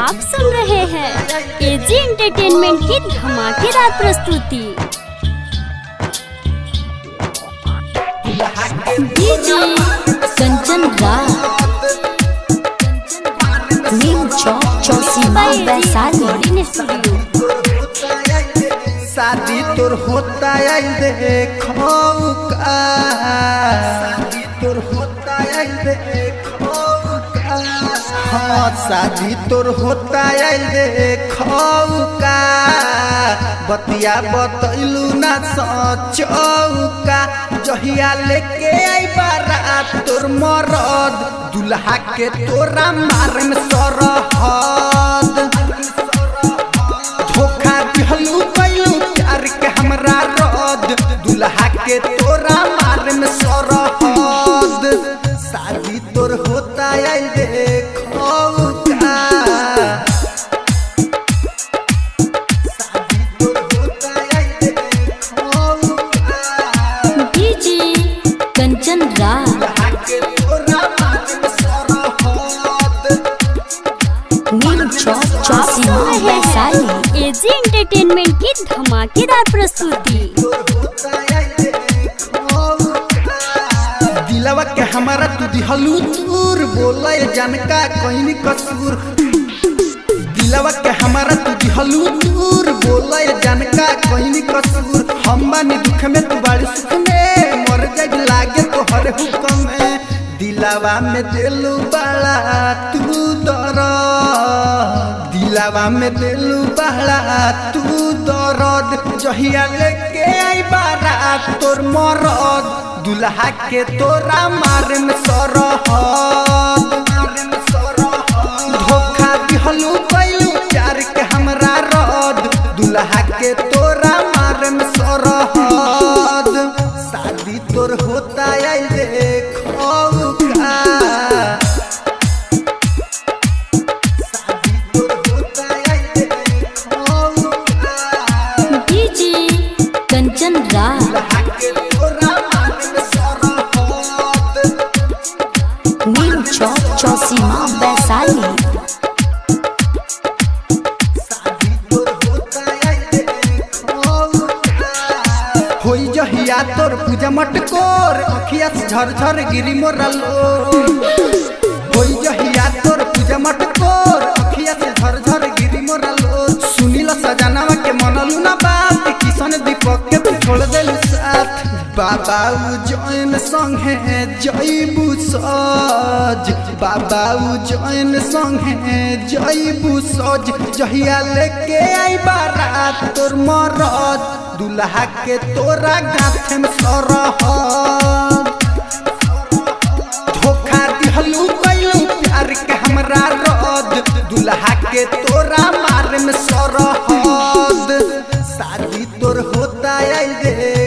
आप सुन रहे हैं एजी एंटरटेनमेंट की धमाकेदार प्रस्तुति DJ Kanchan Raj Neem Chowk Chausima Vaishali recording studio शादी तोर होता है देखो का शादी तोर होता है देखो का हाँ शादी तोर होता है देखो का बतिया बतैलू ना सचौका जहिया लेके आई बारात तोर मरद दुल्हा के तोरा मारे में सरहद धोखा दिहलू कैलू प्यार के हमरा रद दुल्हा के तोरा मारे में सरहद शादी तोर होता है देखो का शादी तोर होता है देखो का डीजे कंचन राज दुल्हा के तोरा मारे में सरहद नीम चौक आप चौसीमा सुन रहे वैशाली हैं एजी एंटरटेनमेंट की धमाकेदार प्रस्तुति दिलवा के हमारा तू दिहलू दूर बोला जनका कोई कसूर दिलवा के हमारा तू दिहलू दूर बोला जनका कोई कसूर हम बानी दुख में तू बड़ी सुख में मर जाए लागे तो हर हुक्म में दिलवा में दिलू बड़ा तू दर दिलवा में दिलू बड़ा तू दर्द जहिया लेके आई बारात तोर मरद दुल्हा के तोरा मारे में सरहद धोखा दिहलू कैलू प्यार के हमरा रद दुल्हा के तोरा मारे में सरहद शादी तोर होता है देखो का शादी तोर होता है देखो का डीजे कंचन राज दुल्हा के तोरा मारे में सरहद नीम चौक चौसीमा वैशाली होई जहिया तोर पूजा मटकोर अखिया से झरझर गिरी मोरा लो होई जहिया तोर पूजा मटकोर अखिया से झरझर गिरी मोरा लो सुनील सजनावा के मनलू ना बात किशन दीपक के तू छोड़ देलू साथ बाबा जैन संगे जईबू सज बाबा जैन संगे जईबू सज जहिया लेके आई बारात तोर मरद दुल्हा के तोरा गाथे में सरहद धोखा दिहलू कैलू प्यार के हमरा रद दुल्हा के तोरा मारे में सरहद शादी तोर होता है रे